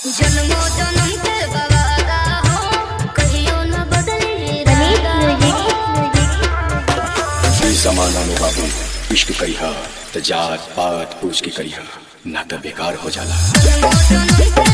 जन्मो जन्म के बवादा हो कहियो न बदले इस जमाना में बाबू इश्क करिहा त जात पात पूछ के करिहा ना त बेकार हो जाला जन्मो जन्म के